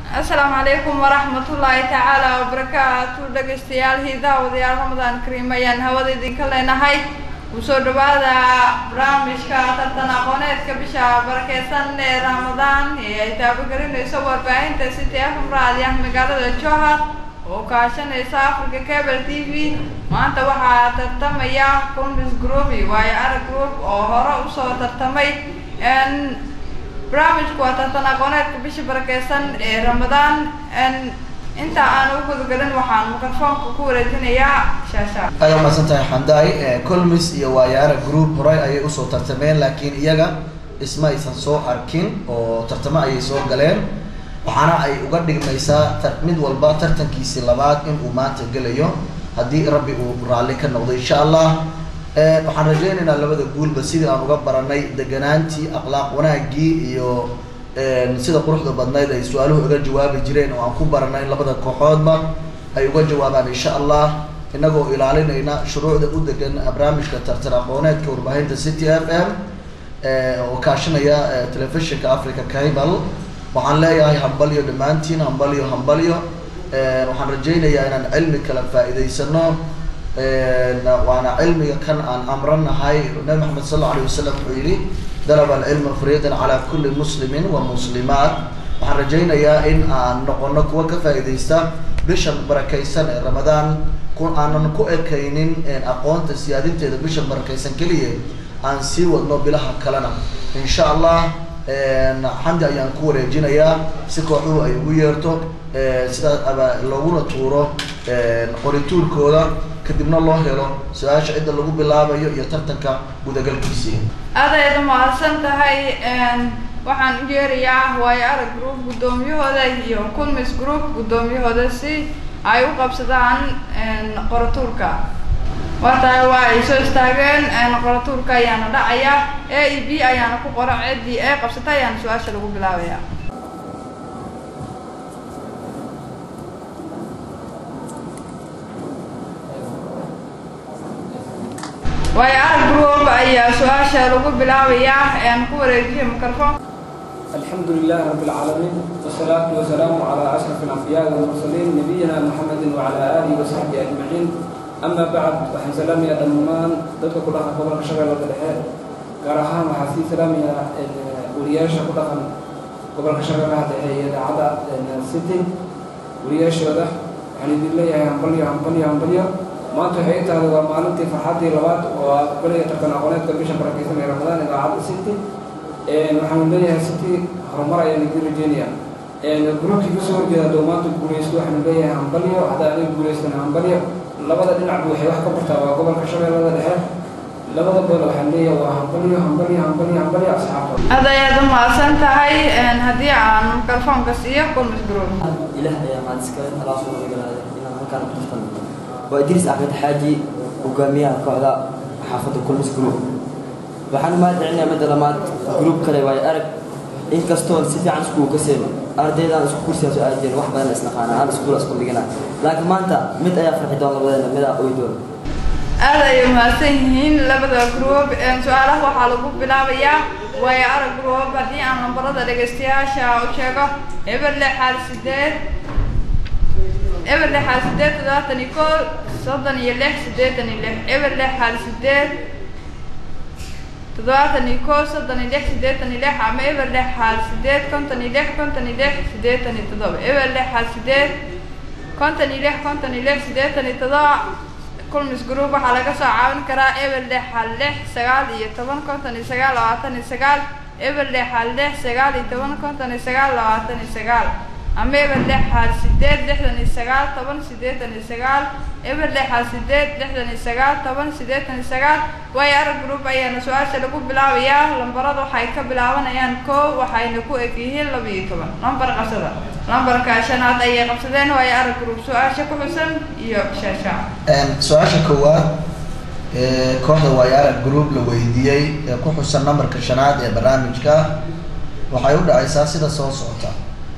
asalaamu calaykum waraxmatullaahi tacaala wabarakaatu dhegaystayaal hiidaawadayaal ramadaan kariim ayaan hawada idinka leenahay kusoo dhawaada barnaamijka tartan aqooneedka bisha barakeysan ee ramadaan ee ay taabagelinayso warbaahinta city fm raadiah magaalada johar oo kaashanaysa africa cable t v maanta waxaa tartamaya combis group iyo waayo arag group oo hore usoo tartamay barnaamijku waa tartan aqooneedka bisha barakeysan ee ramadaan inta aan u gudagelin waxaan mikrofoonka ku wareejinayaa shaasha aad umahadsan tahay xandaay colmis iyo waayaara group horey ayay usoo tartameen laakiin iyaga isma aysan soo arkin oo tartamo ayay soo galeen waxaana ay uga dhigmaysaa mid walba tartankiisi labaad in uu maanta gelayo haddii rabbi uu raalli ka noqdo insha allah waxaan rajaynaynaa labada guulba sidii aan uga baranay deganaantii akhlaaq wanaagii iyo sida quruxda badnayd ay su-aaluhu uga jawaabi jireen oo aan ku baranay in labada kooxoodba ay uga jawaabaan insha allah inagoo ilaalinayna shuruucda u degan barnaamijka tartan aqooneedka warbaahinta city f m oo kaashanaya telefishinka africa cable waxaan leeyahay hambalyo dhammaantiin hambalyo hambalyo waxaan rajaynayaa inaan cilmi kala faa'iidaysano waana cilmiga kan aan amranahay nabi maxamed sal alla alay wasalam wuxuu yihi dalab alcilma fariidan calaa kulli muslimin wa muslimaat waxaan rajaynayaa in aan noqono kuwa ka faa'iidaysta bishan barakaysan ee ramadaan ku aanan ku ekaynin aqoonta siyaadinteeda bishan barakaysan keliya aan sii wadno bilaha kalena insha allah xamdi ayaan ku wareejinayaa si kooxuhu ay ugu yeerto sidaas aba looguna tuuro qorituurkooda kadibna loo helo su-aasha cidda lagu bilaabayo iyo tartanka gudagalkiisii aad ayaad umahadsan tahay waxaan u yeerayaa waayo arag group guddoomiyahooda iyo culmis group guddoomiyahooda si ay u qabsadaan qoratuurka waa tahay waa ay soo istaageen qoratuurka ayaana dhacaya a e b ayaana ku qora ciddii ee qabsata ayaana su-aasha lagu bilaabaya waayo arag group ayaa su-aasha lagu bilaabayaa aan ku wareejiya microphone الحمد لله رب العالمين والصلاة والسلام على أشرف الأنبياء والمرسلين نبينا محمد وعلى آله وصحبه أجمعين أما بعد waxaan salaamayaa dhammaan dadka ku dhaqan gobolka shabeellada dhexe gaar ahaan waxaa sii salaamayaa wariyaasha ku dhaqan gobolka shabeellaha dhexe iyo idaacadda city wariyaashooda waxaan idin leeyahay hambalyo hambalyo hambalyo maanta waxay tahay waa maalintii farxaddii labaad oo aqbalaya tartan aqooneedka bisha barakeysan ee ramadaan idaacadda city waxaan leeyahay city horumar ayaan idin rajeynayaa gruubkii kasoo horjeeda hadduu maanta guuleysto waxaan leeyahay hambalyo haddaa adig guuleystana hambalyo labada dhinacba waxay wax ka bartaa waa gobolka shabeellada dhexe labada beel waxaan leeyahay waa hambalyo hambalyo hambalyo hambalyo asxaabta aad ayaad umahadsan tahay haddii aan mikrofoonka siiyo culmis group ilaah ayaa mahad iskale alaa soo nabadgalaada inaan halkaan ku tartano waa idriis axmed xaaji hogaamiyaha kooxda xaafadda culmis group waxaan mahad celinayaa midda lamaad group kale waayo arag inkastoon si fiican iskugu kaseen ardaydaan isku kursiyaa soo aadeen wax badan isnaqaana aan iskuula isku dhigana laakiin maanta mid ayaa farxi doon labadeena midaa oy doon aad ayay umahadsan yihiin labada group su-aalaha waxaa lagu bilaabayaa waayo arag group haddii aan lambarada dhegaystayaasha u sheego eber lix xaal sideed eber lix xaal sideed toddobaatan iyo koo soddon iyo lix siddeetan iyo lix eber lix xaal sideed toddobaatan iyo koo soddon iyo lix siddeetan iyo lix ama eber lix xaal sideed konton iyo lix konton iyo lix siddeetan iyo toddoba eber lix xaal sideed konton iyo lix konton iyo lix siddeetan iyo toddoba culmis group waxaa laga soo caawin karaa eber lix xal lix sagaal iyo toban konton iyo sagaal labaatan iyo sagaal eber lix xal lix sagaal iyo toban konton iyo sagaal labaatan iyo sagaal ama eber lix xal sideed lixdan iyo sagaal toban siddeetan iyo sagaal eber lix xal sideed lixdan iyo sagaal toban siddeetan iyo sagaal waayo arag group ayaana su-aasha lagu bilaabayaa lambarada waxay ka bilaabanayaan kow waxayna ku eg yihiin laba iyo toban lambar qabsada lambarka shanaad ayay qabsadeen waayo arag group su-aasha ku xusan iyo shaasha su-aasha koowaad kooxda waayaara group la weydiiyey ee ku xusan nambarka shanaad ee barnaamijka waxay u dhacaysaa sida soo socota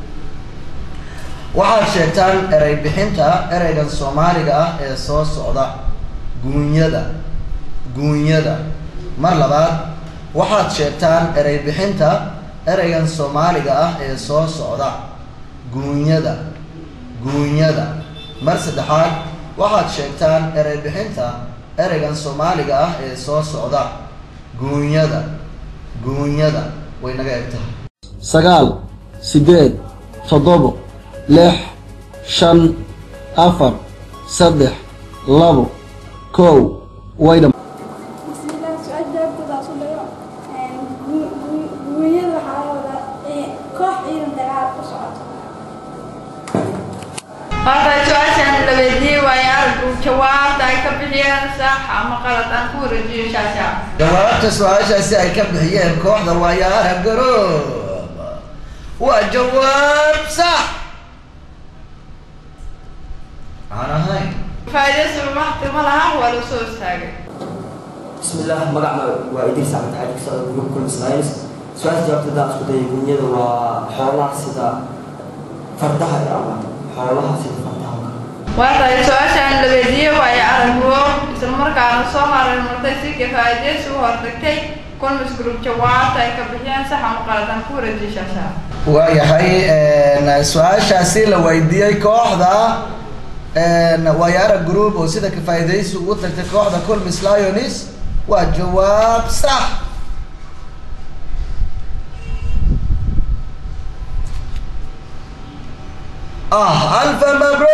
waxaad sheegtaan erey bixinta ereygan soomaaliga ah ee soo socda guunyada guunyada mar labaad waxaad sheegtaan erey bixinta ereygan soomaaliga ah ee soo socda guunyada guunyada mar saddexaad waxaad sheegtaan erey bixinta ereygan soomaaliga ah ee soo socda guunyada guunyada way naga eg tahay sagaal siddeed toddobo lix shan afar saddex labo kow waydham bismillaah su-aal jawaabtoodaas u dhayo guunyada waxaa la wadaa koox ciidan dagaal ku socoto Horta su-aashan la weydiiyey waayo araggu jawaabta ay ka bixiyeen sax ama qalad aan ku wareejiyo shaasha jawaabta su-aashaasi ay ka bixiyeen kooxda waayaara garoob waa jawaab sax aan ahayn faa'iidaysiga waqti ma laha waa la soo istaagay بسم الله مقعنا وإدريس عبد الحاج كسر جروب كل سلايس سؤال جوابت دا اسكو داي غنيا وحولها سيدا فردها يا الله حولها سيدا فردها waa tahay su-aashan la weydiiyey waayo araggu isla markaana soo maray martay si ka faa'iidaysi u hortagtay kulmis group jawaabta ay ka bixiyeen sax ama qalad aan ku wareejiyo shaasha waayahay su-aashaasi la weydiiyey kooxda waayaara group oo sida kafaa'idaysi ugu tagtay kooxda colmis lionis waa jawaab sax ah alfa mabruuk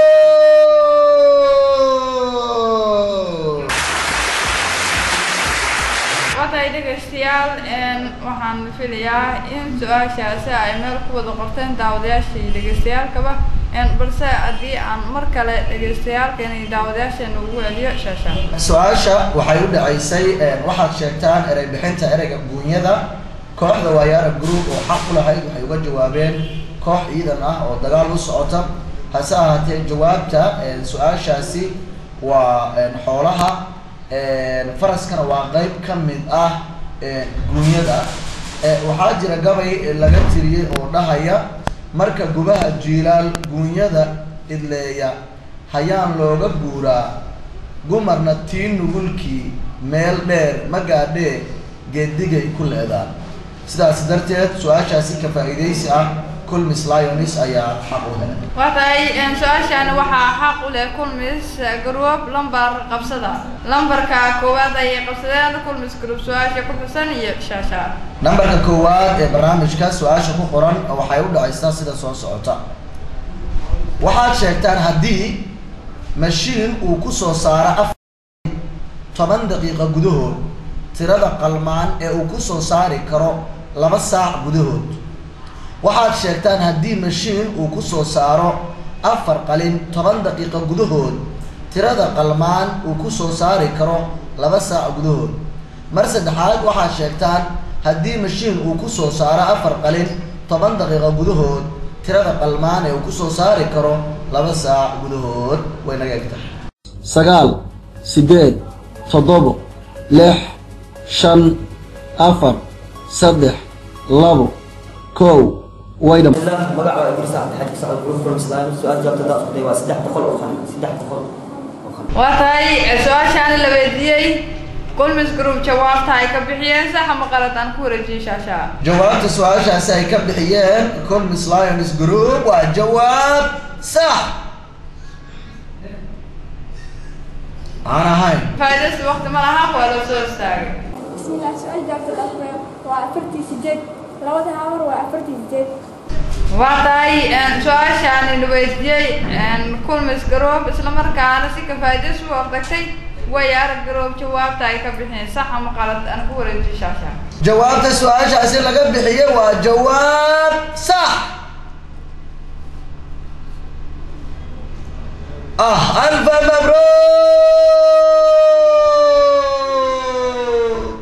waatahay dhegaystayaal waxaan filayaa in su-aashaasi ay meel ku wada qorteen daawadayaasha iyo dhegaystayaalkaba balse haddii aan mar kale dhegaystayaalkeena iyo daawadayaasheena ugu celiyo shaasha su-aasha waxay u dhacaysay waxaad sheegtaan erey bixinta ereyga guunyada kooxda waayaara group oo xaq u lahayd waxay uga jawaabeen koox ciidan ah oo dagaal u socota hase ahaatee jawaabta su-aashaasi waa xoolaha faraskana waa qeyb ka mid ah guunyada waxaa jira gabay laga tiriyey oo dhahaya marka gubaha jiilaal guunyada idleeya hayaan looga guuraa gumarna tii nugulkii meel dheer ma gaadhee geedigay ku leedaan sidaas darteed su-aashaasi ka faa'iidaysi ah culmis lionis ayaa xaq u helay waa tahay su-aashan waxaa xaq u leh kulmis group lambar qabsada lambarka koowaad ayay qabsadeen kulmis group su-aasha ku xusan iyo shaasha nambarka koowaad ee barnaamijka su-aasha ku qoran waxay u dhacaysaa sida soo socota waxaad sheegtaan haddii mashiin uu ku soo saaro afar toban daqiiqa gudahood tirada qalmaan ee uu ku soo saari karo laba saac gudahood waxaad sheegtaan haddii mashiin uu ku soo saaro afar qalin toban daqiiqa gudahood tirada qalmaan uu ku soo saari karo laba saac gudahood mar saddexaad waxaad sheegtaan haddii mashiin uu ku soo saaro afar qalin toban daqiiqa gudahood tirada qalmaan ee uu ku soo saari karo laba saac gudahood way naga eg tahay sagaal siddeed toddobo lix shan afar saddex labo kow waydham بسم الله مقعنا وإدريس عبد الحاج كسر جروب كل سلايس سؤال جوابت دا اسكو داي واسدح دخل أو خان سدح دخل أو خان waa tahay su-aashaan la weydiiyey kulmis group jawaabta ay ka bixiyeen sax ama qalad aan ku wareejiyo shaasha jawaabta su-aashaasi ay ka bixiyeen colmis lions group waa jawaab sax aan ahayn faa'iidaysi waqti ma laha waa la soo istaagay bismillaah su-aal jawaabtoodaas u dhayo waa afartii sideed labada habar waa afartii sideed waa tahay su-aashaani la weydiiyey kulmis group isla markaana si ka faa'iidaysi u hortagtay way arag group jawaabta ay ka bixiyeen sax ama qalad aan ku wareejiyo shaasha jawaabta su-aashaasi laga bixiyey waa jawaab sax ah alfa mabruuk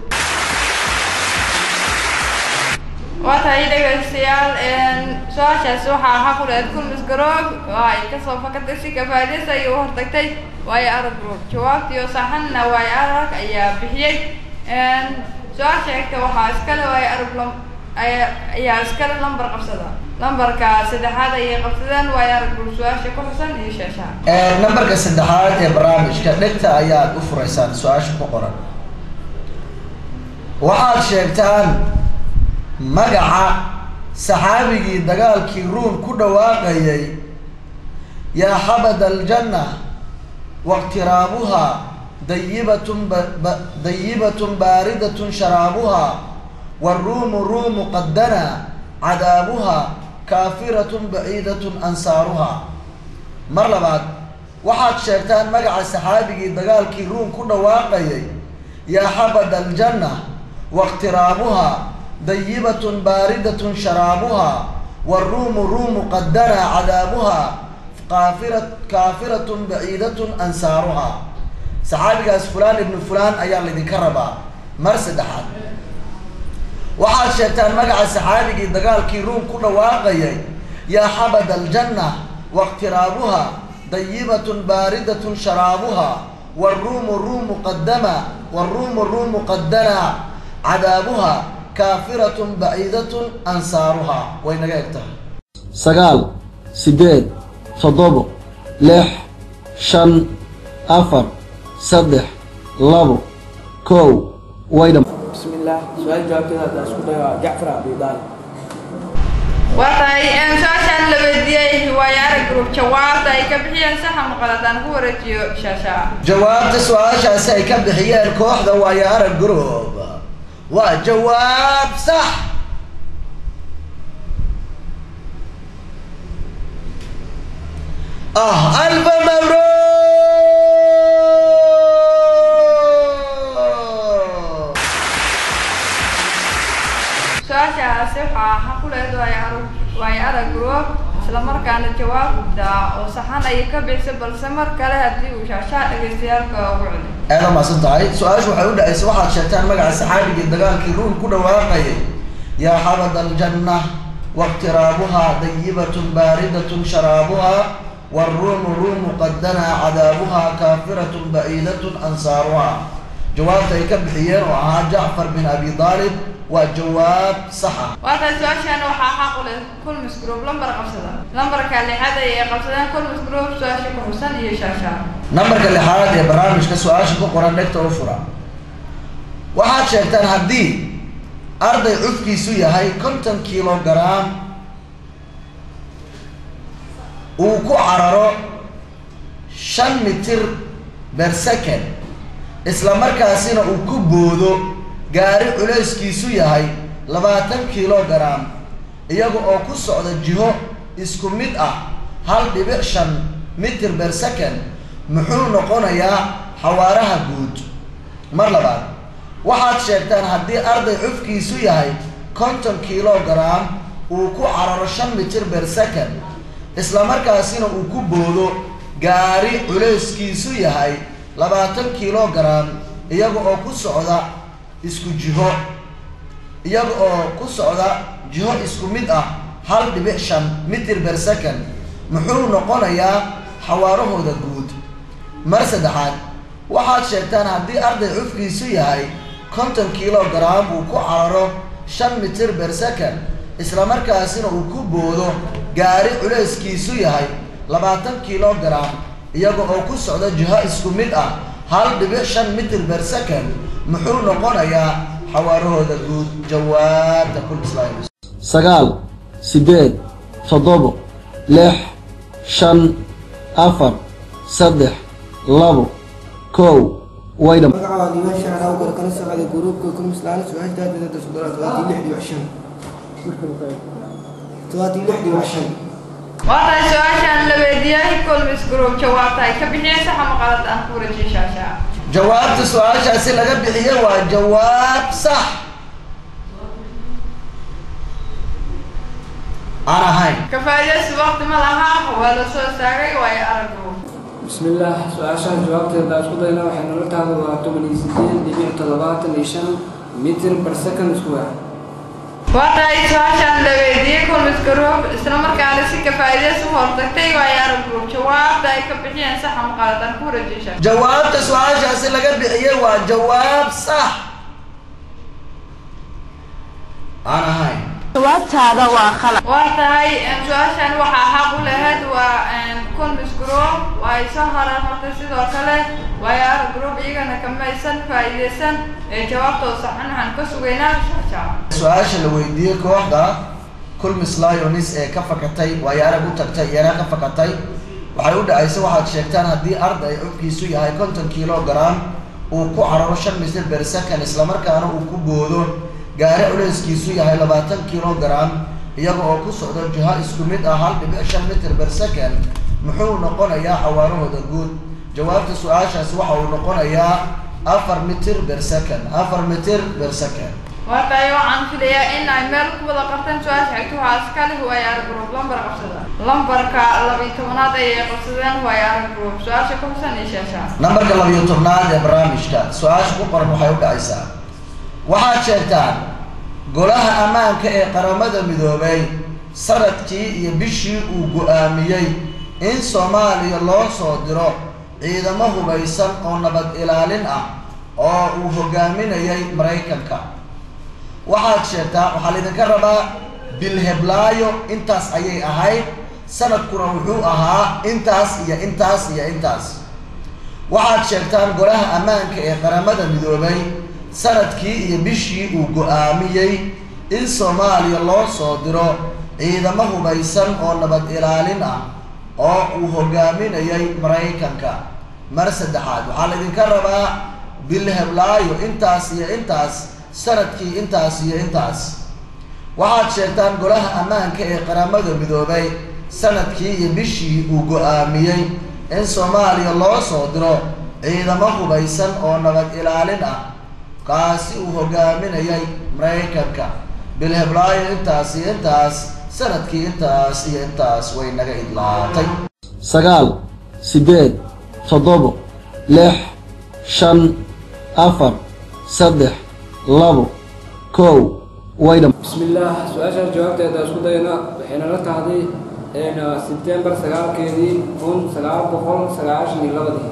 waa tahay dhegaystayaal su-aashaasi waxaa xaq u lehed kulmis group oo ay kasoo fakatay si ka faa'iidaysi ay u hortagtay waayo arag group jawaabtiyo saxanna waayo arag ayaa bixiyey su-aasha xigta waxaa iskale waayo arag lam ayaa ayaa iskale lambar qabsada lambarka saddexaad ayay qabsadeen waayo arag group su-aasha ku xusan iyo shaashaha nambarka saddexaad ee barnaamijka dhegta ayaad u furaysaan su-aasha ku qoran waxaad sheegtaan magaca saxaabigii dagaalkii ruum ku dhawaaqayay yaa xabada aljanna waqtiraabuhaa dayibatun ba- dayibatun baaridatun sharaabuhaa waruumu ruumu qadana cadaabuhaa kaafiratun baciidatun ansaaruhaa mar labaad waxaad sheegtaan magaca saxaabigii dagaalkii ruum ku dhawaaqayay yaa xabada aljanna waqtiraabuhaa dayibatun baaridatun sharaabuhaa waruumu ruumu qadana cadaabuhaa kaafira kaafiratun baciidatun ansaaruhaa saxaabigaas fulaan ibnu fulaan ayaa laydinka rabaa mar saddexaad waxaad sheegtaan magaca saxaabigii dagaalkii ruum ku dhawaaqayay yaa xabada aljanna waqtiraabuhaa dayibatun baaridatun sharaabuhaa waruumu ruumu qadama waruumu ruumu qadana cadaabuhaa kaafiratun baciidatun ansaaruhaa way naga eg tahay sagaal siddeed toddobo lix shan afar saddex labo kow way dham بسم الله سؤال جوابتي هذا اسكو جعفر ابي طالب waa tahay een, su-aashaan la weydiiyey waayo arag group jawaabta ay ka bixiyeen saxa maqaladaan ku wareejiyo shaashaa jawaabta su-aashaasi ay ka bixiyeen kooxda waayo arag group waa jawaab sax ah alfa mabruuk su-aashaasi waxaa xaq u leed waayo arag waayo arag group isla markaana jawaabta oo saxan ayay ka bixisay balse mar kale haddii uu shaashaa dhegaystayaalka ugu celi aada maasan tahay su-aashu waxay u dhacaysa waxaad sheegtaan magaca saxaabigii dagaalkii ruum ku dhawaaqayay yaa xabada aljanna waqtiraabuhaa dayibatun baaridatun sharaabuhaa waruumu ruumu qadana cadaabuhaa kaafiratun baciidatun ansaaruhaa jawaabta ay ka bixiyeen oo ahaa jacfar bin abi daalib waa jawaab saxa waa tahay su-aashaan waxaa xaq u leh kulmis group lambar qabsada lambarka lixaad ayay qabsadeen kulmis group su-aasha ku xusan iyo shaashaa nambarka lixaad ee barnaamijka su-aasha ku qoran dhegta u fura waxaad sheegtaan haddii arday cufkiisu yahay konton kilogram uu ku cararo shan mitir ber second isla markaasina uu ku boodo gaari culayskiisu yahay labaatan kilogram iyaga oo ku socda jiho isku mid ah hal dhibic shan mitir ber second muxuu noqonayaa xawaaraha guud mar labaad waxaad sheegtaan haddii arday cufkiisu yahay konton kilogram uu ku cararo shan mitir ber second isla markaasina uu ku boodo gaari culayskiisu yahay labaatan kilogram iyaga oo ku socda isku jiho iyaga oo ku socda jiho isku mid ah hal dhibic shan mitir ber second muxuu noqonayaa xawaarahooda guud mar saddexaad waxaad sheegtaan haddii arday cufkiisu yahay konton kilogram uu ku cararo shan mitir ber second isla markaasina uu ku boodo gaari culayskiisu yahay labaatan kilogram iyaga oo ku socda jiho isku mid ah hal dhibic shan mitir ber second muxuu noqonayaa xawaarahooda guud jawaabta kul islaam sagaal siddeed toddobo lix shan afar saddex labo kow way dham magaca diiwaan shacar awgar kala socda gruubka kumislaana su-aashaadada soddonaad todobaatan lix dhibic shan todobaatan lix dhibic shan waa tahay su-aashaan la weydiiyey kulmis group jawaabta ay ka bixiyeen saxa maqalad aan ku wareejiyo shaashaa jawaabta su-aashaasi laga bixiye waa jawaab sax aan ahayn ka faa'iidaysi waqti ma laha waa la soo istaagay waayo arag group بسم الله سؤال جوابتي دا اسكو دayna waxay nala tahay waa 88.75 متر per second square waa tahay su-aashaan la weydiiyey kulmis group isla markaana si ka faa'iidaysi u hortagtay waayo arag group jawaabta ay ka bixiyeen saxa maqalad aan ku wareejiyo shaashaa jawaabta su-aashaasi laga bixiye waa jawaab sax aan ahayn jawaabtaada waa khalad waa tahay su-aashan waxaa xaq u lahayd waa kulmis group waa ay soo harar martay sidoo kale waayo arag group iyagana kamaysan faa'iidaysan ee jawaabtoo saxan waxaan ka sugaynaa shaashaa su-aasha la weydiiyey kooxda culmis lionis ee ka fakatay waayo arag u tagtay iyana ka fakatay waxay u dhacaysa waxaad sheegtaan haddii arday cubkiisu yahay konton kilogram uu ku cararo shan mitir ber second islamarkaana uu ku boodo gaari culeyskiisu yahay labaatan kilogram iyaga oo ku socdo jiho isku mid ah hal dhibic shan mitir ber second muxuu noqonayaa xawaarahooda guud jawaabta su-aashaasi waxa uu noqonayaa afar mitir ber second afar mitir ber second warkayo waxaan filayaa in ay meel ku wada qabteen su-aasha xigta waxaa iska leh waayo arag group lambar qabsada lambarka labiyo tobanaad ayay qabsadeen waayo arag group su-aasha ku xusan iyo sheeshaa nambarka labiyo tobnaad ee barnaamijka su-aasha ku qoran waxay u dhacaysaa waxaad sheegtaan golaha ammaanka ee qaramada midoobay sanadkii iyo bishii uu go-aamiyey in soomaaliya loo soo diro ciidamo hubaysan oo nabad ilaalin ah oo uu hogaaminayay maraykanka waxaad sheegtaa waxaa laydinka rabaa bilheblaayo intaas ayay ahayd sanadkuna wuxuu ahaa intaas iyo intaas iyo intaas waxaad sheegtaan golaha ammaanka ee qaramada midoobay sanadkii iyo bishii uu go-aamiyey in soomaaliya loo soo diro ciidamo hubaysan oo nabad ilaalin ah oo uu hogaaminayay maraykanka mar saddexaad waxaa laydinka rabaa bilheblaayo intaas iyo intaas sanadkii intaas iyo intaas waxaad sheegtaan golaha ammaanka ee qaramada midoobay sanadkii iyo bishii uu go-aamiyey in soomaaliya loo soo diro ciidamo hubaysan oo nabad ilaalin ah kaasi uu hogaaminayay maraykanka bilheblaayo intaas iyo intaas sanadkii intaas iyo intaas way naga idlaatay sagaal siddeed toddobo lix shan afar saddex labo kow waydham بسم الله su-aashaas jawaabteeda isku dayna waxayna la tahday sebtembar sagaalkeedii kun sagaal boqol sagaashan iyo labadii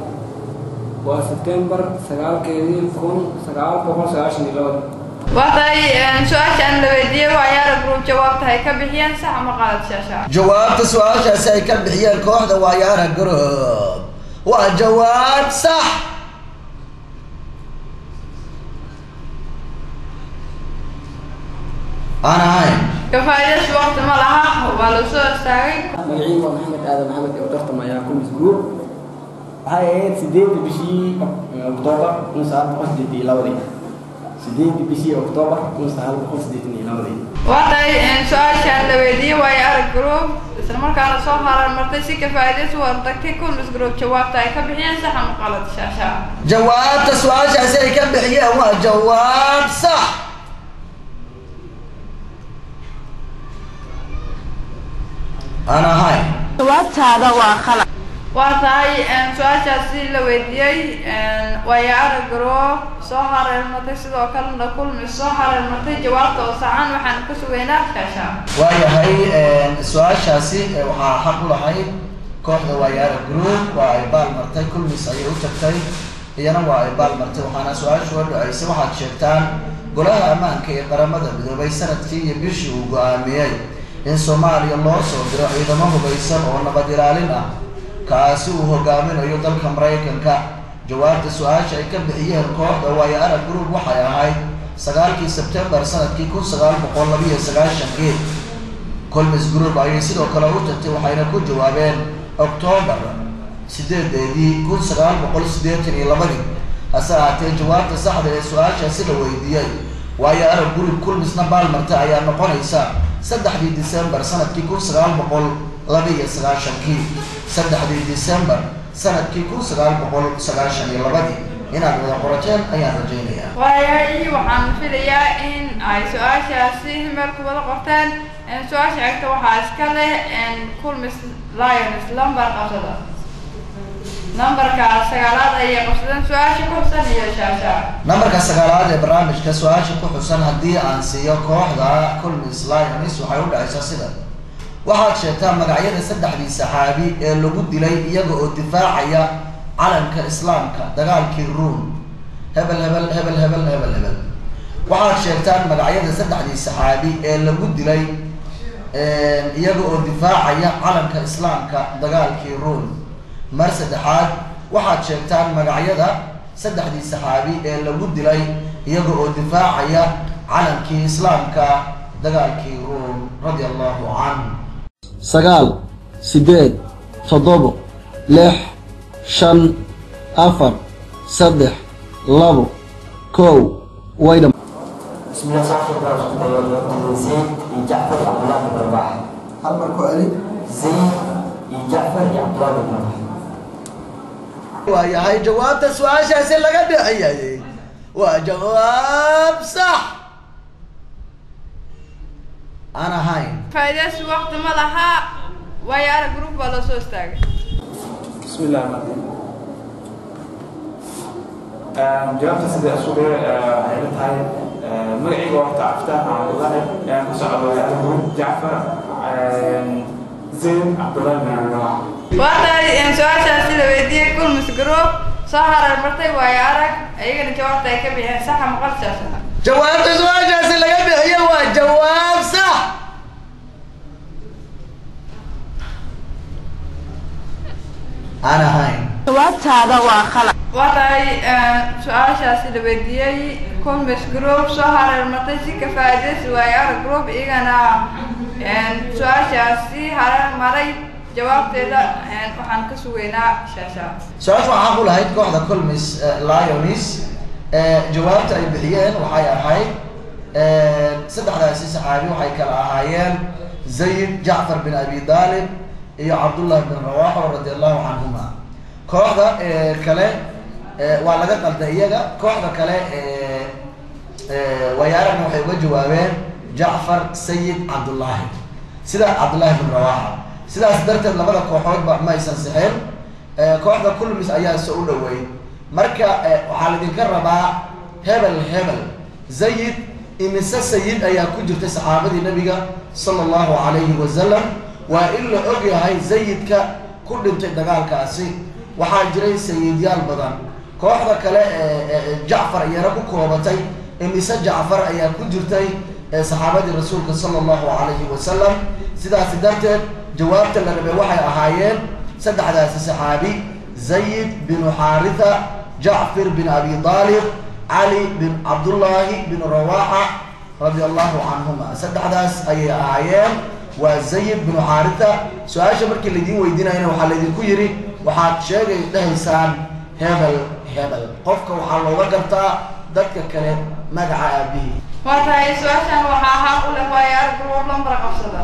waa sebtembar sagaalkeedii kun sagaal boqol sagaashan iyo labadii waxay su-aashaan la weydiiyey waayo arag group jawaabta ay ka bixiyeen sax ama qalad sheeshaa jawaabta su-aashaasi ay ka bixiyeen kooxda waayaara garoob waa jawaab sax aan ahayn kafaayadaas waqti ma laha waa la soo istaagay magaciin waa maxamed aadan maxamed ee u tartamaya kumis group waxay ahayd sideedda bishii oktoobar kun sagaal boqol sideetan iyo labadii sideedda bishii oktoobar kun sagaal boqol sideetan iyo labadii waxay su-aashaan la weydiiyey waayo arag group isla markaana soo harar martay si kafaayadaas u hortagtay kulmis group jawaabta ay ka bixiyeen sax ama qalad sheeshaa jawaabta su-aashaasi ay ka bixiyeen waa jawaab sax aan ahayn jawaabtaada waa khalad waa tahay su-aashaasi la weydiiyey waayo arag group soo hareermatay sidoo kalena kulmis soo hareermatay jawaabta oo saxan waxaan ka sugaynaa sheeshaa waayahay su-aashaasi eh, waxaa xaq u lahayd kooxda waayaara group waa ay baal martay kulmis ayay u tagtay iyana waa ay baal martay waxaana su-aashu oo dhaceysay waxaad sheegtaan golaha ammaanka ee qaramada midoobay sanadkii iyo bishii uu go-aamiyey in soomaaliya loo soo diro ciidamo hubaysan oo nabad ilaalin ah kaasi uu hogaaminayo dalka maraykanka jawaabta su-aasha ay ka bixiyeen kooxda waayo arag group waxay ahayd sagaalkii sebtembar sanadkii kun sagaal boqol labiyo sagaashankii colmis group ayay sidoo kale u tagtay waxayna ku jawaabeen oktoobar sideedeedii kun sagaal boqol siddeetan iyo labadii hase ahaatee jawaabta saxda ee su-aashaasi la weydiiyey waayo arag group kulmisna baalmarta ayaa noqonaysa saddexdii december sanadkii kun sagaal boqol labiyo sagaashankii saddexdii december sanadkii kun sagaal boqol sagaashan iyo labadii inaad wada qorateen ayaan rajaynayaa waayahay waxaan filayaa in ay su-aashaasi meel ku wada qorteen su-aasha xigta waxaa iska leh kulmis lions lambar qabsada nambarka sagaalaad ayay qabsadeen su-aasha ku xusan iyo shaasha nambarka sagaalaad ee barnaamijka su-aasha ku xusan haddii aan siiyo kooxda culmis lionis waxay u dhacaysaa sida waxaad sheegtaa magacyada saddexdii saxaabi ee lagu dilay iyaga oo difaacaya calanka islaamka dagaalkii ruum hebel hebel hebel hebel hebel hebel waxaad sheegtaan magacyada saddexdii saxaabi ee lagu dilay iyaga oo difaacaya calanka islaamka dagaalkii ruum mar saddexaad waxaad sheegtaan magacyada saddexdii saxaabi ee lagu dilay iyaga oo difaacaya calankii islaamka dagaalkii ruum radia allahu canhu sagaal siddeed toddobo lix shan afar saddex labo kow way dham بسم الله الرحمن الرحيم زيد جعفر عبد الله بن رباح hal mar ku celi زيد جعفر عبد الله بن رباح waayahay jawaabta su-aashaasi laga bixiyay waa jawaab sax aan ahayn faa'iidaysi waqti ma laha waayo arag group baa loo soo istaagay بسم الله الرحمن الرحيم jawaabta sida isugu waxay la tahay magacayga waa horta aftaax cabdullahi ku socdo abuur jacfar zayd cabdullahi bin rawax waatahay su-aashaasi la weydiiyey kulmis group soo harar bartay waayo arag iyagana jawaabta ay ka bixiyeen saxa maqalsaas jawaabta su-aashaasi laga bixiyo waa jawaab sax aan ahayn jawaabtaada waa khalad waatahay su-aashaasi la weydiiyey kulmis group soo harar martay si ka faa'iidaysi waayo arag group iyagana su-aashaasi harar maray jawaabteeda waxaan ka sugaynaa shaashaa su-aasha waxaa xaq u lahayd kooxda colmis lionis jawaabta ay bixiyeen waxay ahayd saddexdaasi saxaabi waxay kala ahaayeen zayd jacfar bin abi dalib iyo cabdullah bin rawaxo radi allahu canhuma kooxda kale waa laga qalday iyaga kooxda kale wayaaragna waxay uga jawaabeen jacfar sayid cabdullahi sida cabdullahi bin rawaxa sidaas darteed labada kooxoodba ma aysan sixin kooxda kulmis ayaa se u dhoweyd marka waxaa laydinka rabaa hebel hebel zayid imise sayid ayaa ku jirtay saxaabadii nabiga sala allahu calayhi wasalam waa in la og yahay zayidka ku dhintay dagaalkaasi waxaa jiray sayidyaal badan kooxda kale jacfar iyana ku koobatay imise jacfar ayaa ku jirtay saxaabadii rasuulka sala allahu calayhi wasalam sidaasi darteed jawaabta la rabay waxay ahaayeen saddexdaasi saxaabi zayid binu xaaritha jacfir bin abi daalib cali bin cabdullaahi bin rawaxa radia allahu canhuma saddexdaas ayay ahaayeen waa zayid binu xaaritha su-aasha markii laydin weydiinayana waxaa laydinku yidhi waxaad sheegay dhahaysaan hebel hebel qofka waxaa looga gartaa dadka kale magaca aabihii waa tahay su-aashan waxaa ahaa u leh waayo arag group lambar qabsada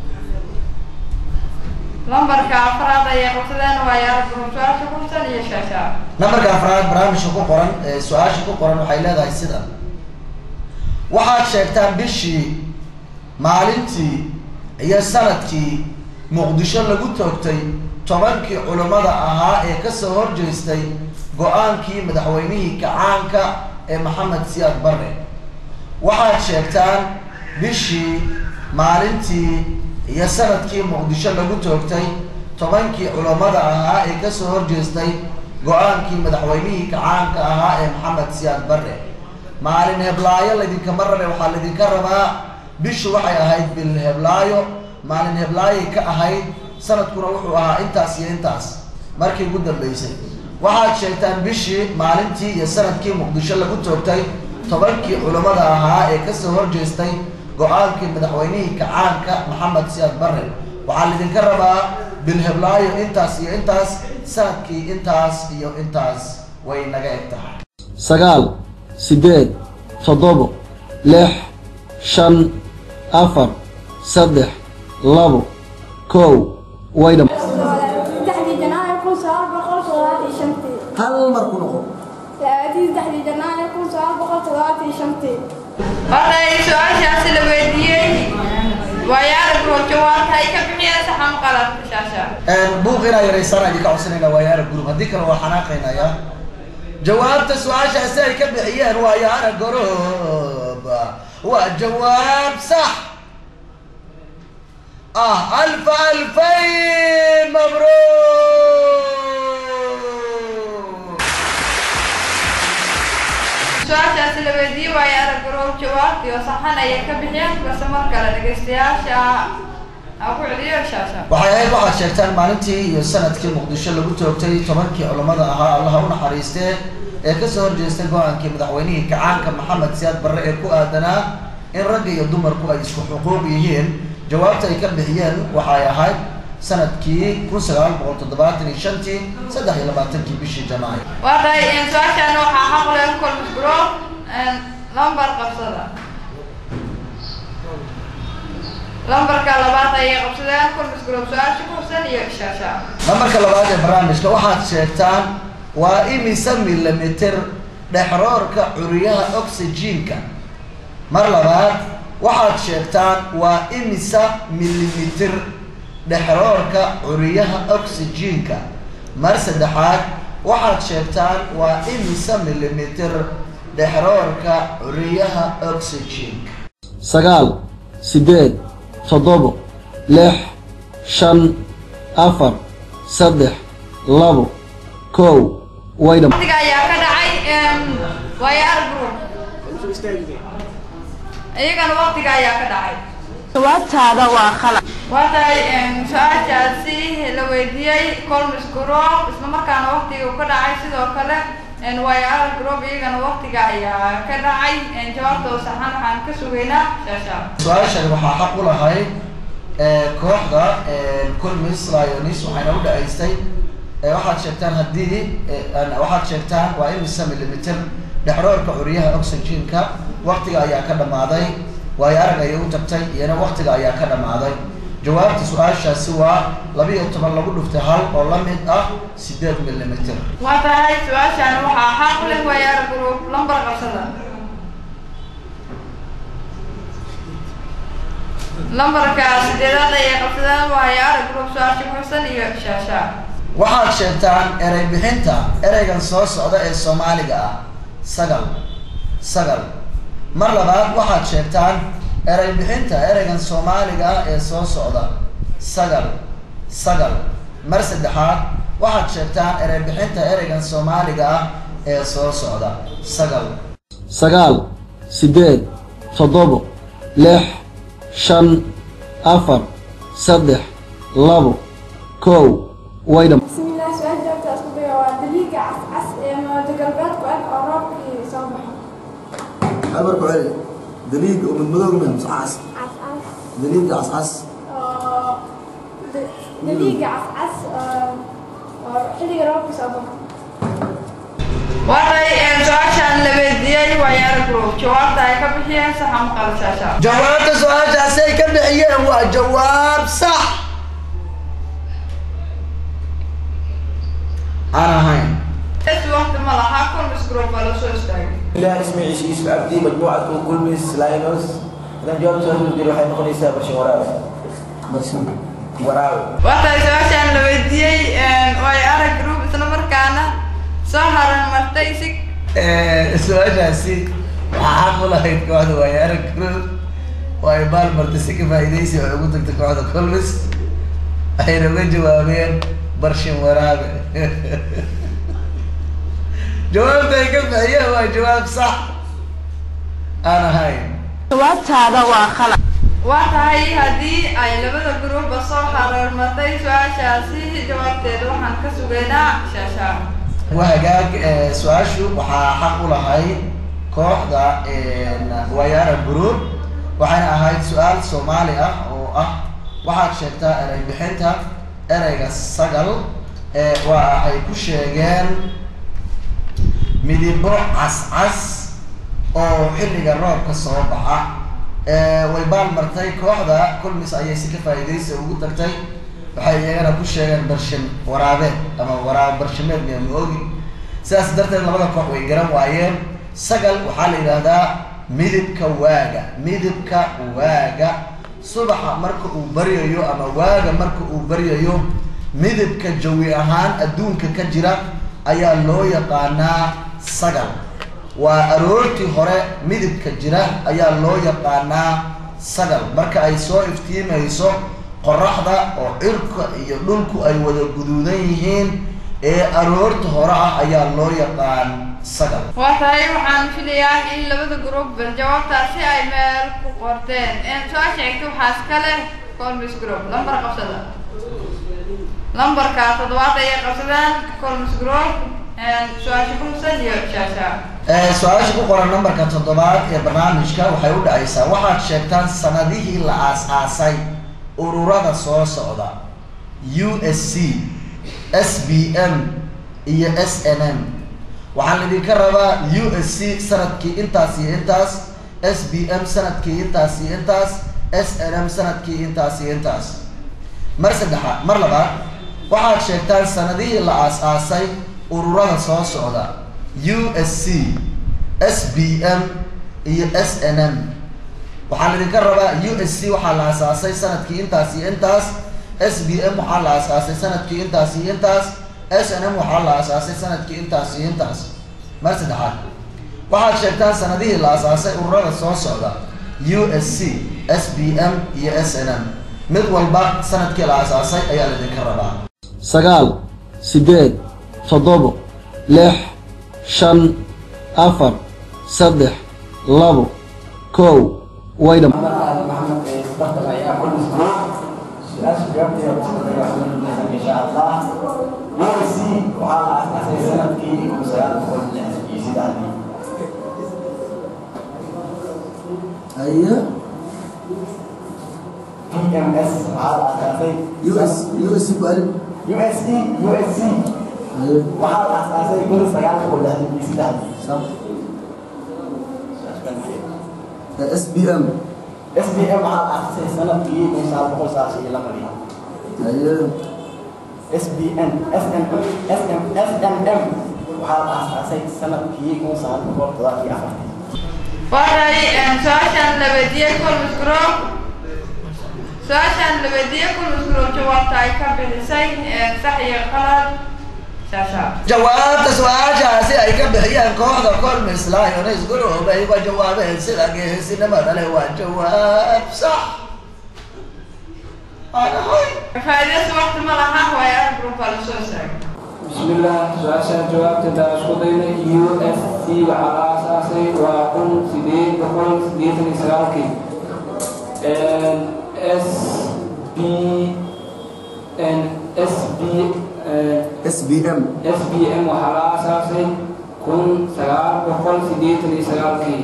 lambarka afraad ayay qabsadeen waayo arag group su-aasha kursan iyo shaashaa nambarka afraad barnaamijka ku qoran ee su-aasha ku qoran waxay leedahay sida waxaad sheegtaan bishii maalintii iyo sanadkii muqdisho lagu toogtay tobankii culammada ahaa ee kasoo horjeestay go-aankii madaxweynihii kacaanka ee maxamed siyaad barre waxaad sheegtaan bishii maalintii iyo sanadkii muqdisho lagu toogtay tobankii culammada ahaa ee kasoo horjeestay go-aankii madaxweynihii kacaanka ahaa ee maxamed siyaad barre maalin heblaayo laydinkama rabe waxaa laydinka rabaa bishu waxay ahayd bil heblaayo maalin heblaayay ka ahayd sanadkuna wuxuu ahaa intaas iyo intaas markii ugu dambeysay waxaad sheegtaan bishii maalintii iyo sanadkii muqdisho lagu toogtay tobankii culammada ahaa ee kasoo horjeestay go-aankii madaxweynihii kacaanka maxamed siyaad barre waxaa laydinka rabaa bil heblaayo intaas iyo intaas sanadkii intaas iyo intaas way naga eg tahay sagaal siddeed toddobo lix shan afar saddex labo kow way dham saddexdii janaayo kun sagaal boqol toddobaatan iyo shantii hal mar ku noqo labaadii saddexdii janaayo kun sagaal boqol toddobaatan iyo shantii waday su-aashaasi la weydiiyey waayo arag group jawaabta ay ka bixiyeen saxa maqalad shaashaa buuq inaa yaraysaan idinka codsanayna waayo arag group haddii kale waa xanaaqaynaya jawaabta su-aashaasi ay ka bixiyeen waayo arag group waa jawaab sax ah alfa alfayn mabruuk su-aashaasi la weydiiyey waayo arag group jawaabtii oo saxan ayay ka bixiyeen balse mar kale dhegeystayaasha ha ku celiyo shaasha waxay ahayd waxaad sheegtaan maalintii iyo sanadkii muqdisho lagu toogtay tobankii culammada ahaa allaha u naxariistee ee kasoo horjeestay go-aankii madaxweynihii kacaanka maxamed siyaad barre ee ku aadanaa in ragga iyo dumarku ay isku xuquuq yihiin jawaabta ay ka bixiyeen waxay ahayd sanadkii kun sagaal boqol toddobaatan iyo shantii saddex iyo labaatankii bishii janaayo waa tahay su-aashaan waxaa xaq leh colmis group lambar qabsada lambarka labaad ayay qabsadeen colmis group su-aasha ku hubsan iyo shaasha nambarka labaad ee barnaamijka waxaad sheegtaan waa imisa milimitir dhexroorka curiyaha oxygenka mar labaad waxaad sheegtaan waa imisa milimitir dhexroorka curiyaha oxygenka mar saddexaad waxaad sheegtaan waa imisa milimitir dhexroorka curiyaha oxygenka sagaal siddeed toddobo lix shan afar saddex labo kow way dham waqtiga ayaa ka dhacay wayaar group iyagana waqtiga ayaa ka dhacay jawaabtaada waa khalad waa tahay su-aashaasi la weydiiyey colmis group isla markaana waqtiga uu ka dhacay sidoo kale wayaar group iyagana waqtiga ayaa ka dhacay jawaabtoo saxan waxaan ka sugaynaa shaasha su-aashan waxaa xaq u lahayd kooxda colmis lionis waxayna u dhaceystay waxaad sheegtaan haddii waxaad sheegtaan waa imisa milimitir dhexroorka curiyaha oxygenka waqtiga ayaa ka dhammaaday waayo arag ayay u tagtay iyana waqtiga ayaa ka dhammaaday jawaabta su-aashaasi waa labiiyo toban lagu dhuftay hal oo la mid ah sideed milimitir waa tahay su-aashaan waxaa xaq leh wayaar group lambar qabsada lambarka sideedaad ayay qabsadeen wayaar group su-aasha ku xubsan iyo shaasha waxaad sheegtaan erey bixinta ereygan soo socda ee soomaaliga ah sagal sagal mar labaad waxaad sheegtaan erey bixinta ereygan soomaaliga ah ee soo socda sagal sagal mar saddexaad waxaad sheegtaan erey bixinta ereygan soomaaliga ah ee soo socda sagal sagaal siddeed toddobo lix shan afar saddex labo kow way dham بسم الله سؤال جوابته اسكو بيا waa daliiga cas cas ee moodo galbeedku ag oo roobkii soo baxo abarku celi daliig oo madmadowg meh mise cas cas cas daliiga cas cas oo da- daliiga cas cas oo oo xilliga roobkii soo baxo waa tahay su-aashaan la weydiiyey wayaar group jawaabta ay ka bixiyeen saxa maqal shaasha jawaabta su-aashaasi ay ka bixiyeen waa jawaab sax aan ahayn es waqti ma laha colmis group baa la soo istaagay الله اسمي عيش يوسف عبدي مجموعة كولميس لاينوس إذا جواب سؤال الدير waxay noqonaysaa barshin waraabe barsin waraabe waa tahay su-aashaan la weydiiyey wayaar group isla markaana soo haran martay si su-aashaasi waxaa xaq u lahayd kooxda waayaara group oo ay baal martay si ka faa'iidaysi waxay ugu tagtay kooxda colmis waxayna uga jawaabeen barshin waraabe jawaabta ay ka bixiyeen waa jawaab sax aan ahayn jawaabtaada waa khalad waa tahay haddii ay labada gruupba soo hareermatay su-aashaasi jawaabteeda waxaan ka sugaynaa shaasha waa hagaag eh, su-aashu waxaa xaq u lahayd kooxda wayara group waxayna ahayd su-aal soomaali ah oo ah waxaad sheegtaa erey bixinta ereyga sagal ee waa ay ku sheegeen midibo cascas oo xilliga roobka soo baxa Eh, way baal martay kooxda kulmis ayay si ka faa'iidaysa ugu tagtay waxay iyagana ku sheegeen barshin waraabeed ama waraab barshimeed miya ma ogi sidaas darteed labada koox way garan waayeen sagal waxaa la yidhaahdaa midibka waaga midibka waaga subaxa marka uu baryayo ama waaga marka uu baryayo midibka jawi ahaan adduunka ka jira ayaa loo yaqaanaa sagal waa aroortii hore midibka jira ayaa loo yaqaanaa sagal marka ay soo iftiimayso qoraxda oo cirka iyo dhulku ay wada guduudan yihiin ee aroorta hore ah ayaa loo yaqaan sagal waa tahay waxaan filayaa in labada gruup bal jawaabtaasi ay meel ku qorteen su-aasha xigta waxaa iska leh colmis group lambar qabsada lambarka toddobaad ayay qabsadeen colmis group su-aasha kumsan iyo shaasha Eh, su-aasha ku qoran nambarka toddobaad ee barnaamijka waxay u dhacaysaa waxaad sheegtaan sanadihii la aas-aasay ururada soo socda u s c s b m iyo s n m waxaan idinka rabaa u s c sanadkii intaas iyo intaas s b m sanadkii intaas iyo intaas s n m sanadkii intaas iyo intaas mar saddexaad mar labaad waxaad sheegtaan sanadihii la aas-aasay ururada soo socda u s c s b m iyo s n m waxaan idinka rabaa u s c waxaa la asaasay sanadkii intaas iyo intaas s b m waxaa la asaasay sanadkii intaas iyo intaas s n m waxaa la asaasay sanadkii intaas iyo intaas mar saddexaad waxaad sheegtaan sanadihii la asaasay ururada soo socda u s c s b m iyo s n m mid walba sanadkii la asaasay ayaa laidinka rabaa sagaal siddeed toddobo lix shan afar saddex labo kow way dham محمد استخدم ايام كل اسبوع سؤال جابتي ان شاء الله يو سي وعلى اساس سنه كي يكون سؤال كل يزيد عندي aye بي ام اس على اساس us us ku alif يو اس اي يو اس سي aye وعلى اساس كل سؤال كل يزيد عندي sax s b m اس بي ام على اساس سنه كي يكون سؤال كل سؤال لما aye اس بي ان اس ام اس ام اس ام ام وعلى اساس سنه كي يكون سؤال كل سؤال افضل waray su-aashaan la weydiiyey kulmis group su-aashaan la weydiiyey kulmis group jawaabta ay ka bixisay sax iyo qalad shaashaa jawaabta su-aashaasi ay ka bixiyeen kooxda colmis lions group ay uga jawaabeen sida geesinimada leh waa jawaab sax anahay faa'iidaysi waqti ma laha waayo arag group baa lasoo istaagay بسم الله سؤال جواب تدرس قضينا يو اس سي وعلى اساسي وكن سيدين بكل سيدين سلاكي اس بي ان اس بي s b m اس بي ام وعلى اساسي كن سلال بكل سيدين سلاكي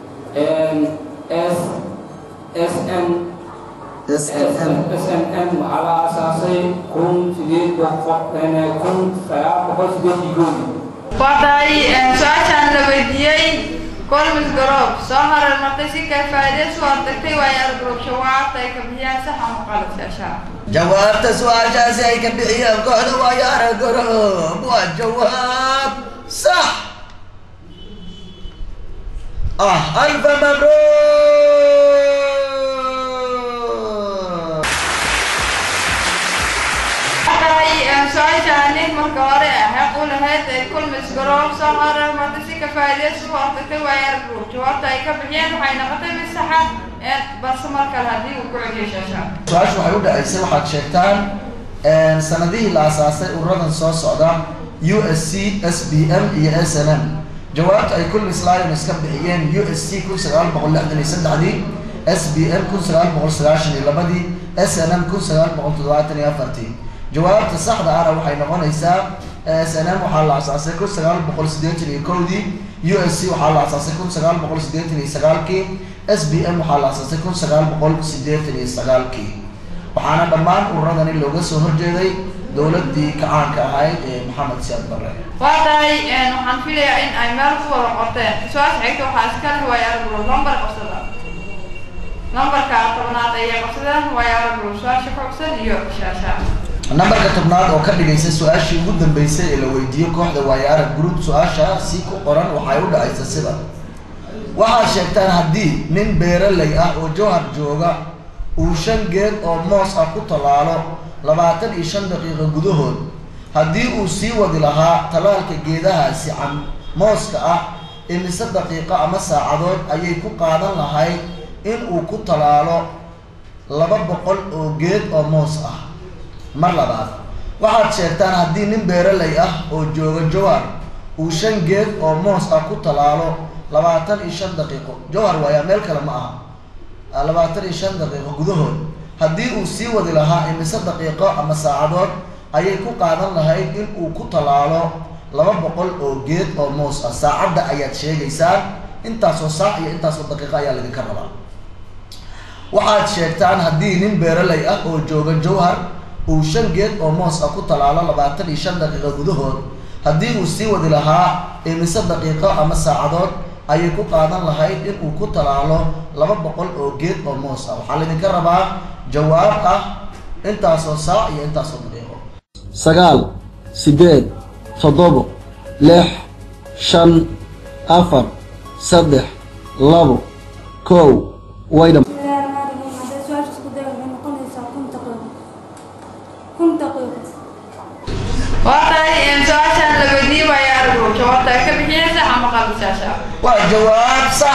اس اس ان s n m SNM على أساسي كن سيدين بقى كن سيار بقى سيدين يقول waday su-aashaan la weydiiyey colmis group soo marar martay si kay faa'iidaysi u ardagtay waayo arag group jawaabta ay ka bixiyeen sax ama qalad shaashaa jawaabta su-aashaasi ay ka bixiyeen kooxda waayaara group waa jawaab sax ah alfa mabruuk waday su-aashaani marka hore xeeq u lahayd ay kulmis group soo marar martay si ka faa'iidaysi u ardagtay waayo arag group jawaabta ay ka bixiyeen waxay noqotay mid saxa balse mar kale haddii uu ku celiyo shaashaa su-aashu waxay u dhacaysay waxaad sheegtaan sanadihii la asaasay ururadan soo socda u s c s b m iyo s n m jawaabta ay kulmis lions ka bixiyeen u s c kun sagaal boqol lixdan iyo saddexdii s b m kun sagaal boqol sagaashan iyo labadii s n m kun sagaal boqol toddobaatan iyo afartii jawaabta saxda ahna waxay noqonaysaa s n m waxaa la asaasay kun sagaal boqol siddeetan iyo kowdii u s c waxaa la asaasay kun sagaal boqol siddeetan iyo sagaalkii s b m waxaa la asaasay kun sagaal boqol siddeetan iyo sagaalkii waxaana dhammaan ururadani looga soo horjeeday dowladdii kacaanka ahayd ee maxamed siyaad barre waday waxaan filayaa in ay meel ku wada qorteen su-aasha xigta waxaa iska leh waayo arag group lambar qabsada lambarka tobnaad ayay qabsadeen waayo arag group su-aasha ku cugsan iyo shaasha nambarka tobnaad oo ka dhigaysa su-aashii ugu dambeysay ee la weydiiyey kooxda waayaara group su-aasha si ku qoran waxay u dhacaysa sida waxaad sheegtaan haddii nin beeraley ah oo jowhar jooga uu shan geed oo moos ah ku tallaalo labaatan iyo shan daqiiqo gudahood haddii uu sii wadi lahaa tallaalka geedahaasi can mooska ah imise daqiiqo ama saacadood ayay ku qaadan lahayd in uu ku tallaalo laba boqol oo geed oo moos ah mar labaad waxaad sheegtaan haddii nin beeraley ah oo jooga jowhar uu shan geed oo moos ah ku tallaalo labaatan iyo shan daqiiqo jowhar waayaa meel kale ma aha labaatan iyo shan daqiiqo gudahood haddii uu sii wadi lahaa imise daqiiqo ama saacadood ayay ku qaadan lahayd in uu ku tallaalo laba boqol oo geed oo moos ah saacadda ayaad sheegaysaan intaasoo saac iyo intaasoo daqiiqo ayaa laydinka rabaa waxaad sheegtaan haddii nin beeraley ah oo jooga jowhar uu shan geed oo moos ah ku talaalo labaatan iyo shan daqiiqo gudahood haddii uu sii wadi lahaa imise daqiiqo ama saacadood ayay ku qaadan lahayd in uu ku talaalo laba boqol oo geed oo moos ah waxaa laydinka rabaa jawaab ah intaasoo saac iyo intaasoo daqiiqo sagaal sideed toddobo lix shan afar saddex labo kow way dham waa tahay su-aashaan la weydiiyey waayo aragu jawaabta ay ka bixiyeen sax ama qalbi shaasha waa jawaab sax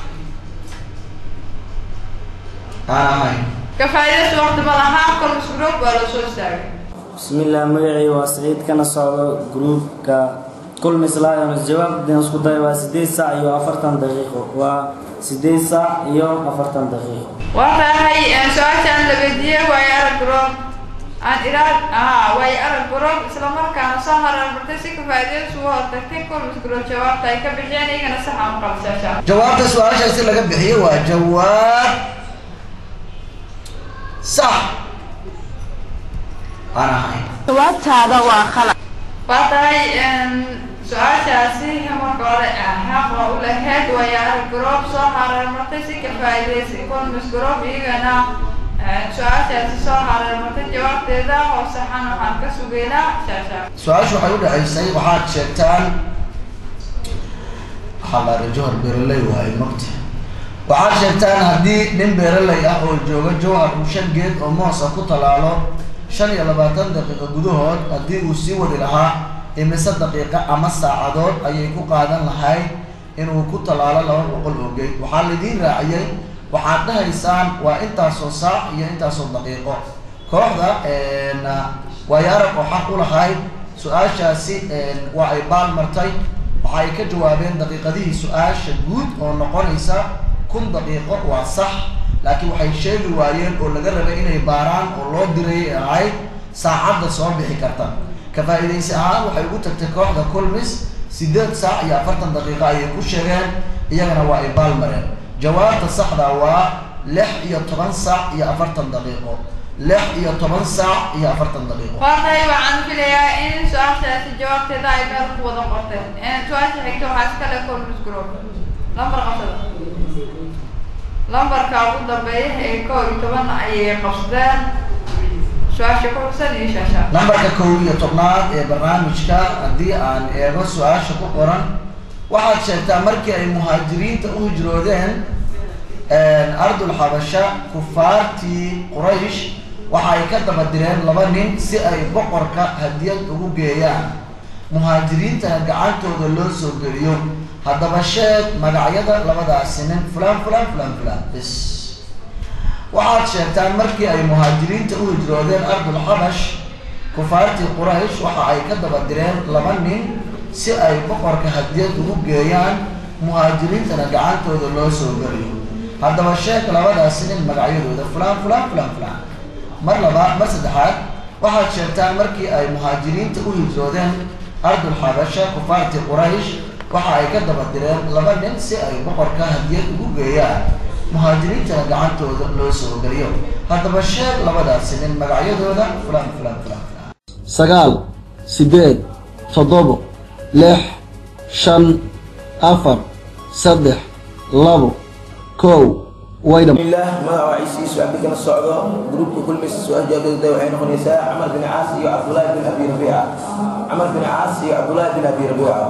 aan ahayn ka faa'iidaysta waqti ma laha kolmis group waa la soo istaagay bismillaah magacii waa saciid kana socdo gruupka kulmis lions jawaabdan isku day waa sideed saac iyo afartan daqiiqo waa sideed saac iyo afartan daqiiqo waa tahay su-aashaan la weydiiyey waayo arag group aan iraad aha waayo arag group isla markaana soo hararbartay si ka faa'iidaystu u hortagtay kolmis group jawaabta ay ka bixiyeen iyagana sax ama qalbi shaasha jawaabta su-aashaasi laga bixiyey waa jawaab sax aan ahayn jawaabtaada waa khalad waa tahay su-aashaasi marka hore xaq waa u lahayd waayo arag group soo hararmartay si ka faa'iidaysay kolmis group iyagana su-aashaasi soo hararmartay jawaabteeda oo saxan waxaan ka sugaynaa shaasha su-aashu waxay u dhaxaysay waxaad sheegtaan xalaare jowhar beeraley waaye mogta waxaad sheegtaan haddii nin beeraley ah oo jooga jowhar uu shan geed oo moos ah ku talaalo shan iyo labaatan daqiiqo gudahood haddii uu sii wadi lahaa imise daqiiqo ama saacadood ayay ku qaadan lahayd inuu ku talaalo laba boqol oo geed waxaa laidiin raaciyey waxaad dhahaysaan waa intaasoo saac iyo intaasoo daqiiqo kooxda waayaarag oo xaq u lahayd su-aashaasi waa ay baal martay waxa ay ka jawaabeen daqiiqadihii su-aasha guud oo noqonaysa kun daqiiqo waa sax laakiin waxay sheegi waayeen oo laga rabay inay baaraan oo loo dirayay ee ahayd saacadda soo bixi karta ka faa'iidaysi ahaan waxay ugu tagtay kooxda kulmis sideed saac iyo afartan daqiiqo ayay ku sheegeen iyagana waa ay baal mareen jawaabta saxda waa lix iyo toban saac iyo afartan daqiiqo lix iyo toban saac iyo afartan daqiiqo waa tahay waxaan filayaa in su-aashaasi jawaabteeda ay meel ku wada qorteen su-aasha xigta waxaa iskale colmis group lambar qabsada lambarka ugu dambeeya ee kow iyo toban ayay qabsadeen su-aasha ku xusan iyo shaasha lambarka kow iyo tobnaad ee barnaamijka haddii aan eego su-aasha ku qoran waxaad sheegtaa markii ay muhaajiriinta u hijroodeen ardul xabasha kufaartii quraysh waxa ay ka daba direen laba nin si ay boqorka hadiyad ugu geeyaan muhaajiriintana gacantooda loo soo geliyo haddaba sheeg magacyada labadaasi nin fulan fulan fulan fulan bis waxaad sheegtaan markii ay muhaajiriinta u hijroodeen ardul xabash kufaartii quraysh waxa ay ka daba direen laba nin si ay boqorka hadiyad ugu geeyaan muhaajiriintana gacantooda loo soo geliyo haddaba sheeg labadaasi nin magacyadooda fulan fulan fulan fulan mar labaad mar saddexaad waxaad sheegtaan markii ay muhaajiriinta u hijroodeen ardul xabasha kufaartii quraysh waxa ay ka daba direen laba nin si ay boqorka hadiyad ugu geeyaan muhaajiriintana gacantooda loo soo geliyo haddaba sheeg labadaasi nin magacyadooda fulan fulan fulan fulan sagaal sideed toddobo lix shan afar saddex labo kow way dham الله ما وعيسي سؤال بك الصعدة جروب كل مس سؤال جاب ده وحين خنيسة عمر بن عاص يا عبد الله بن أبي ربيعة عمر بن عاص يا عبد الله بن أبي ربيعة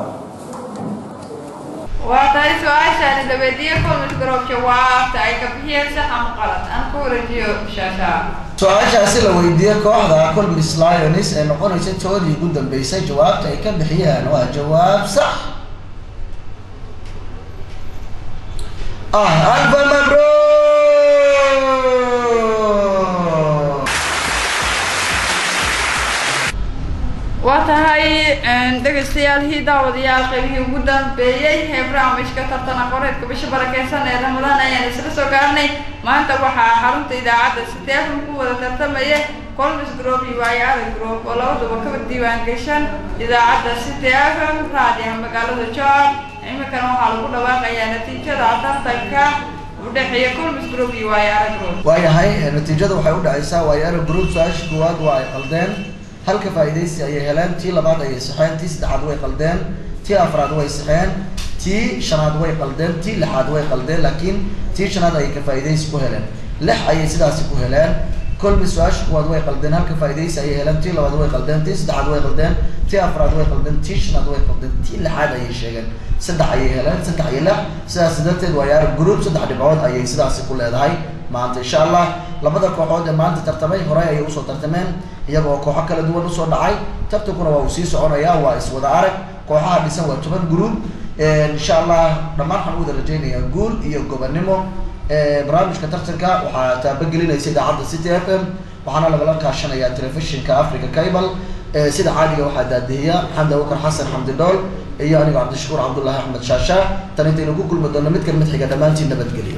waa tahay su-aashaani la weydiiyey colmis group jawaabta ay ka bixiyeen sax ama qalad aan ku wareejiyo shaasha su-aashaasi la weydiiyey kooxda colmis lionis ee noqonaysa toodii ugu dambeysay jawaabta ay ka bixiyeen waa jawaab sax ah alfa mabruuk waa tahay dhegaystayaal hii daawadayaal qaybihii ugu dambeeyey ee barnaamijka tartan aqoreedka bisha barakeysan ee ramadaan ayaan isla soo gaarnay maanta waxaa xarunta idaacadda siteefan ku wada tartamaya colmis group iyo waayaada group oo labaduba ka diiwaan gashan idaacadda siteefan raadiyaha magaalada joor iminkana waxaa lagu dhawaaqayaa natiijada tartanka dhexeeya kulmis group iyo waayaara group waayahay natiijada waxay u dhacaysaa waayaara group su-aasha koowaad waa ay qaldeen halka faa'iidaysi ayay heleen tii labaad ayay saxeen tii saddexaad way qaldeen tii afraad way saxeen tii shanaad way qaldeen tii lixaad way qaldeen laakiin tii shanaad ayay ka faa'iidaysi ku heleen lix ayay sidaasi ku heleen kolmi su-aasha kuwaad way qaldeen halka faa'iidaysi ayay heleen tii labaad way qaldeen tii saddexaad way qaldeen tii afraad way qaldeen tii shanaad way qaldeen tii lixaad ayay sheegeen saddex ayay heleen saddex iyo lix sidaas darteed waa yaar group saddex dhibcood ayay sidaasi ku leedahay maanta insha allah labada kooxood ee maanta tartamay horey ayay usoo tartameen iyaga oo kooxo kala duwan usoo dhacay tartankuna waa uu sii soconayaa waa iswada arag kooxaha dhisan waa toban group insha allah dhammaan waxaan u wada rajaynayaa guul iyo gobonimo barnaamijka tartanka waxaa taabagelinaysa idaacadda city f m waxaana lagala kaashanayaa telefishinka africa cable sida caadiga waxaa daadihiya maxamed abubakar xasan xamdi dhool iyo anigo cabdishakuur cabdullaahi axmed shaasha tan intaynu ku kulmi doonno mid kan mid xiga dhammaantiin nabadgelyo